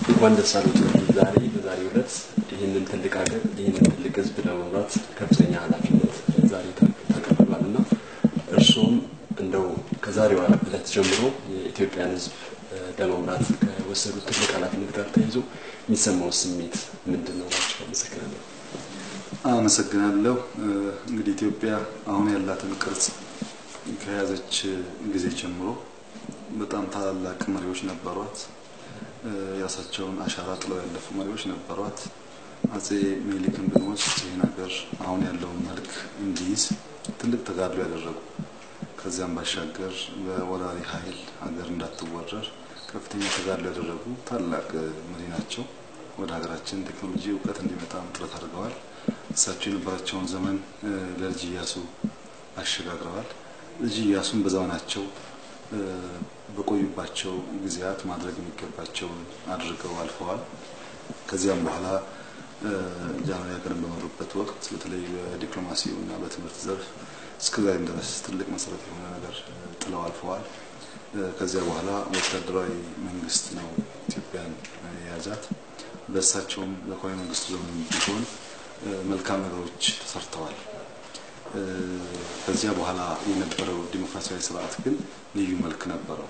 እንኳን ደስ አሉት። ዛሬ በዛሬው ዕለት ይህንን ትልቅ ሀገር ይህንን ትልቅ ሕዝብ ለመምራት ከፍተኛ ኃላፊነት ዛሬ ተቀብሏል እና እርስዎም እንደው ከዛሬው ዕለት ጀምሮ የኢትዮጵያን ሕዝብ ለመምራት ከወሰዱት ትልቅ ኃላፊነት ጋር ተያይዞ የሚሰማው ስሜት ምንድን ነው? ናቸው። አመሰግናለሁ። አመሰግናለሁ። እንግዲህ ኢትዮጵያ አሁን ያላትን ቅርጽ ከያዘች ጊዜ ጀምሮ በጣም ታላላቅ መሪዎች ነበሯት። የራሳቸውን አሻራ ጥለው ያለፉ መሪዎች ነበሯት። አጼ ምኒልክን ብንወስድ ይህን ሀገር አሁን ያለውን መልክ እንዲይዝ ትልቅ ተጋድሎ ያደረጉ ከዚያም ባሻገር በወራሪ ኃይል ሀገር እንዳትወረር ከፍተኛ ተጋድሎ ያደረጉ ታላቅ መሪ ናቸው። ወደ ሀገራችን ቴክኖሎጂ እውቀት እንዲመጣም ጥረት አድርገዋል። እሳቸው የነበራቸውን ዘመን ለልጅ ኢያሱ አሸጋግረዋል። ልጅ ኢያሱን በዘመናቸው በቆዩባቸው ጊዜያት ማድረግ የሚገባቸውን አድርገው አልፈዋል። ከዚያም በኋላ ጃንሆይ ሀገርን በመሩበት ወቅት በተለይ በዲፕሎማሲው እና በትምህርት ዘርፍ እስከዛሬም ድረስ ትልቅ መሰረት የሆነ ነገር ጥለው አልፈዋል። ከዚያ በኋላ ወታደራዊ መንግስት ነው ኢትዮጵያን የያዛት። በእሳቸውም በኮሎኔል መንግስቱ ዘመን ቢሆን መልካም ነገሮች ተሰርተዋል። ከዚያ በኋላ የነበረው ዲሞክራሲያዊ ስርዓት ግን ልዩ መልክ ነበረው።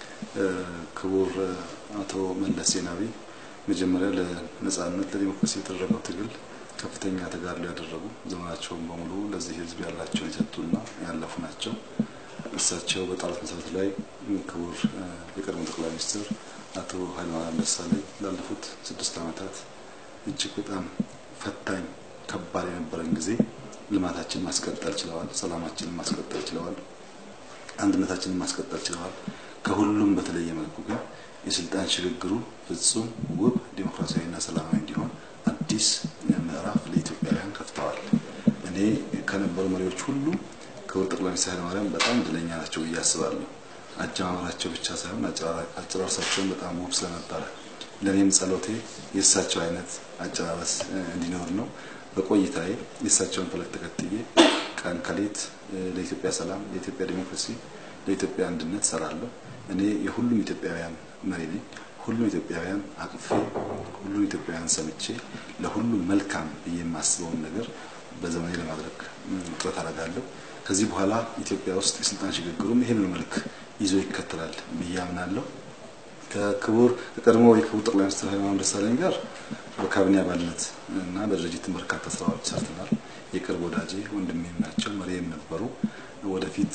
ክቡር አቶ መለስ ዜናዊ መጀመሪያ ለነጻነት ለዲሞክራሲ የተደረገው ትግል ከፍተኛ ተጋድሎ ያደረጉ ዘመናቸውን በሙሉ ለዚህ ሕዝብ ያላቸውን የሰጡና ያለፉ ናቸው። እሳቸው በጣሉት መሰረት ላይ ክቡር የቀድሞ ጠቅላይ ሚኒስትር አቶ ኃይለማርያም ደሳለኝ ላለፉት ስድስት ዓመታት እጅግ በጣም ፈታኝ ከባድ የነበረን ጊዜ ልማታችንን ማስቀጠል ችለዋል። ሰላማችንን ማስቀጠል ችለዋል። አንድነታችንን ማስቀጠል ችለዋል። ከሁሉም በተለየ መልኩ ግን የስልጣን ሽግግሩ ፍጹም ውብ ዲሞክራሲያዊና ሰላማዊ እንዲሆን አዲስ ምዕራፍ ለኢትዮጵያውያን ከፍተዋል። እኔ ከነበሩ መሪዎች ሁሉ ክቡር ጠቅላይ ሚኒስትር ኃይለማርያም በጣም እድለኛ ናቸው ብዬ አስባለሁ። አጀማመራቸው ብቻ ሳይሆን አጨራረሳቸውን በጣም ውብ ስለነበረ ለእኔም ጸሎቴ የእሳቸው አይነት አጨራረስ እንዲኖር ነው። በቆይታዬ የእሳቸውን ፈለግ ተከትዬ ቀን ከሌት ለኢትዮጵያ ሰላም፣ ለኢትዮጵያ ዲሞክራሲ፣ ለኢትዮጵያ አንድነት ሰራለሁ። እኔ የሁሉም ኢትዮጵያውያን መሪ ነኝ። ሁሉም ኢትዮጵያውያን አቅፌ ሁሉም ኢትዮጵያውያን ሰምቼ ለሁሉም መልካም ብዬ የማስበውን ነገር በዘመኔ ለማድረግ ጥረት አደርጋለሁ። ከዚህ በኋላ ኢትዮጵያ ውስጥ የስልጣን ሽግግሩም ይህንን መልክ ይዞ ይከተላል ብዬ አምናለሁ። ከክቡር ከቀድሞ የክቡር ጠቅላይ ሚኒስትር ኃይለማርያም ደሳለኝ ጋር በካቢኔ አባልነት እና በድርጅትን በርካታ ስራዎች ሰርተናል። የቅርብ ወዳጄ ወንድሜም ናቸው፣ መሪም ነበሩ። ወደፊት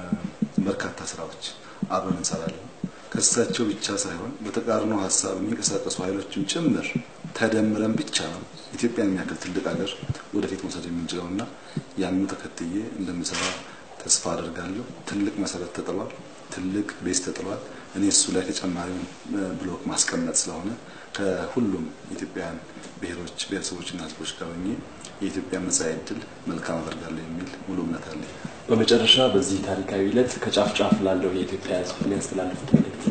በርካታ ስራዎች አብረን እንሰራለን። ከእሳቸው ብቻ ሳይሆን በተቃርኖ ሀሳብ የሚንቀሳቀሱ ኃይሎችም ጭምር ተደምረን ብቻ ነው ኢትዮጵያን የሚያክል ትልቅ ሀገር ወደፊት መውሰድ የምንችለው እና ያንን ተከትዬ እንደምሰራ ተስፋ አደርጋለሁ። ትልቅ መሰረት ተጥሏል። ትልቅ ቤዝ ተጥሏል። እኔ እሱ ላይ ተጨማሪውን ብሎክ ማስቀመጥ ስለሆነ ከሁሉም ኢትዮጵያውያን ብሔሮች ብሔረሰቦችና ሕዝቦች ጋር ሆኜ የኢትዮጵያ መጻኢ ዕድል መልካም አደርጋለሁ የሚል ሙሉ እምነት አለኝ። በመጨረሻ በዚህ ታሪካዊ ዕለት ከጫፍ ጫፍ ላለው የኢትዮጵያ ሕዝብ የሚያስተላልፉት መልእክት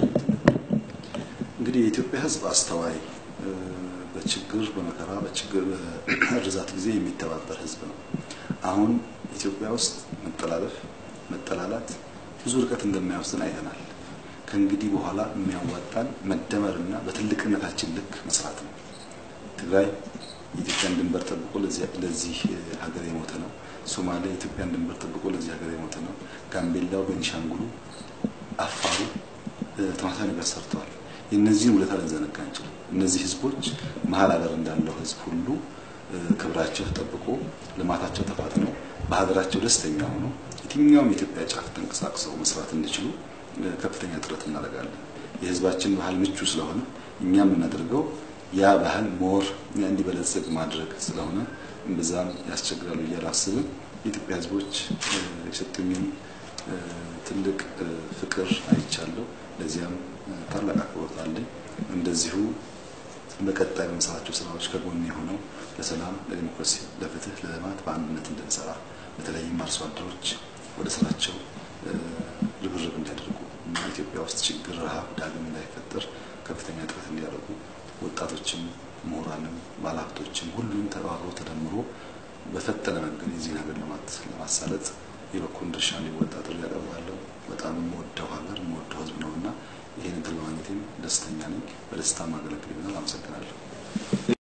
እንግዲህ የኢትዮጵያ ሕዝብ አስተዋይ፣ በችግር በመከራ በችግር በእርዛት ጊዜ የሚተባበር ሕዝብ ነው። አሁን ኢትዮጵያ ውስጥ መጠላለፍ፣ መጠላላት ብዙ ርቀት እንደማይወስድን አይተናል። ከእንግዲህ በኋላ የሚያዋጣን መደመርና በትልቅነታችን ልክ መስራት ነው። ትግራይ የኢትዮጵያን ድንበር ጠብቆ ለዚህ ሀገር የሞተ ነው። ሶማሌ የኢትዮጵያን ድንበር ጠብቆ ለዚህ ሀገር የሞተ ነው። ጋምቤላው፣ ቤኒሻንጉሉ፣ አፋሩ ተመሳሳይ ነገር ሰርተዋል። የእነዚህን ውለታ ልንዘነጋ አንችልም። እነዚህ ህዝቦች መሀል ሀገር እንዳለው ህዝብ ሁሉ ክብራቸው ተጠብቆ ልማታቸው ተፋጥነው በሀገራቸው ደስተኛ ሆነው የትኛውም የኢትዮጵያ ጫፍ ተንቀሳቅሰው መስራት እንዲችሉ ከፍተኛ ጥረት እናደርጋለን። የህዝባችን ባህል ምቹ ስለሆነ እኛ የምናደርገው ያ ባህል ሞር እንዲበለጽግ ማድረግ ስለሆነ እምብዛም ያስቸግራሉ ብዬ አላስብም። የኢትዮጵያ ህዝቦች የሰጡኝን ትልቅ ፍቅር አይቻለሁ። ለዚያም ታላቅ አክብሮት አለኝ። እንደዚሁ በቀጣይ በምሰራቸው ስራዎች ከጎን የሆነው ለሰላም፣ ለዲሞክራሲ፣ ለፍትህ፣ ለልማት በአንድነት እንድንሰራ በተለይም አርሶ አደሮች ወደ ስራቸው ርብርብ እንዲያደርጉ እና ኢትዮጵያ ውስጥ ችግር፣ ረሃብ ዳግም እንዳይፈጠር ከፍተኛ ጥረት እንዲያደርጉ ወጣቶችም፣ ምሁራንም፣ ባለሀብቶችም ሁሉም ተባብሮ ተደምሮ በፈጠነ መንገድ የዚህን ሀገር ልማት ለማሳለጥ የበኩሉን ድርሻ እንዲወጣ ጥሪ ያቀርባለሁ። በጣም የምወደው ሀገር የምወደው ህዝብ ነው እና ይህን እድል በማግኘቴም ደስተኛ ነኝ። በደስታ ማገለግል ይሆናል። አመሰግናለሁ።